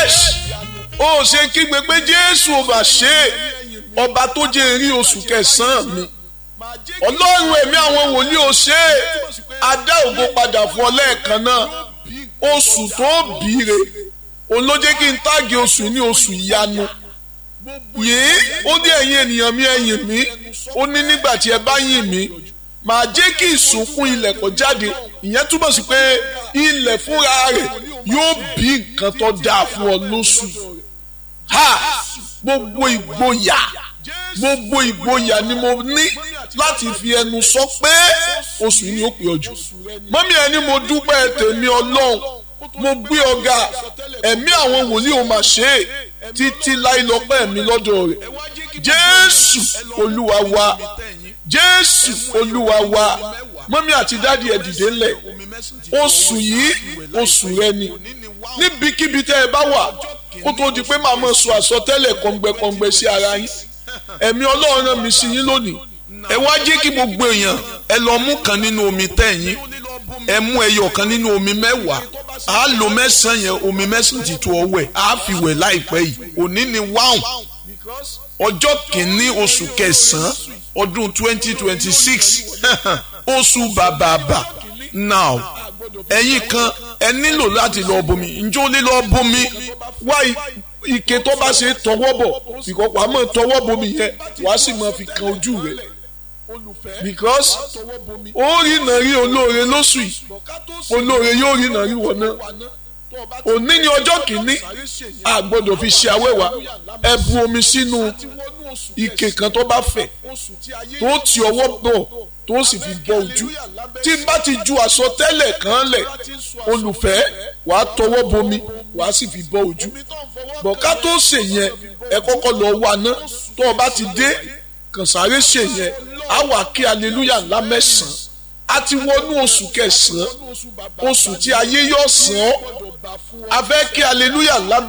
yes ó ṣe kígbe pé jésù ò bá ṣe ọba tó jẹ́ rí oṣù kẹsàn-án mi ọlọ́run ẹ̀mí àwọn wòlíì ò ṣe adá ògo padà fún ọ lẹ́ẹ̀kan náà oṣù tó bìíre òun ló jẹ́ kí n táàgì oṣù ní oṣù ìyanu yìí ó ní ẹ̀yin ènìyàn mi ẹ̀yìn mi ó ní nígbà tí ẹ bá yìn mí màá jẹ́ kí ìsúnkún ilẹ̀ kó jáde ìyẹn túmọ̀ sí pé ilẹ̀ fúnra rẹ̀ yóò bí nǹkan tó dáa fún ọ lóṣù ha gbogbo ìgboyà gbogbo ìgboyà ni mo ní láti fi ẹnu sọ pé oṣù yìí ni ó pè ọ jù mọ́mí ẹni mo dúpẹ́ tèmi ọlọ́run mo gbé ọ̀gá ẹ̀mí àwọn wòlíì ò mà ṣe é títí láì lọ́pẹ́ mi lọ́dọ̀ rẹ̀ jésù olúwa wa jésù olúwa wa mọ́mí àti dáàdi ẹ̀ dìde ńlẹ̀ oṣù yìí oṣù rẹ ni níbikíbi tẹ́ ẹ bá wà kó tó di pé màá mọ̀ sọ àsọtẹ́lẹ̀ kọ̀ǹgbẹ̀kọ̀ǹgbẹ̀ sí ara yín ẹ̀mí ọlọ́run rán mi sí yín lónìí ẹ wá jẹ́ kí gbogbo èèyàn ẹ lọ mú kan nínú omi tẹ̀yìn ẹ mú ẹyọ kan nínú omi mẹ́wàá á lo mẹ́sàn-án yẹn omi mẹ́sàn-án ti tó ọwẹ́ á fi wẹ̀ láìpẹ́ yìí òní ni wáhùn ọjọ́ kìíní oṣù kẹsàn-án ọdún twenty twenty six oṣù bàbàbà now ẹ̀yin kan ẹ nílò láti lọ bomi njó lè lọ bomi wá ike tó bá ṣe tọwọ́ bọ̀ ìkọ̀pọ̀ àmọ́ tọwọ́ bomi yẹn wàá sì máa fi kan ojú rẹ̀ because ó rí nàrí olóore lóṣù yìí olóore yóò rí nàrí wọ̀ náà òní ni ọjọ́ kìíní a gbọ́dọ̀ fi ṣe awẹ́wà ẹ bu omi sínú ike kan tó bá fẹ̀ tó ti ọwọ́ bọ̀ tó sì fi bọ ojú tí n bá ti ju àsọtẹ́lẹ̀ kan lẹ̀ olùfẹ́ wàá tọwọ́ bomi wàá sì fi bọ ojú bọ̀ká tó ṣe yẹn ẹ kọ́kọ́ lọ wá ná tó o bá ti dé kàn sáré ṣe yẹn á wà kí aleluya ńlá mẹ́sàn-án a ti wọnú oṣù kẹsàn-án oṣù tí ayé yóò sàn án a fẹ́ kí aleluya ńlá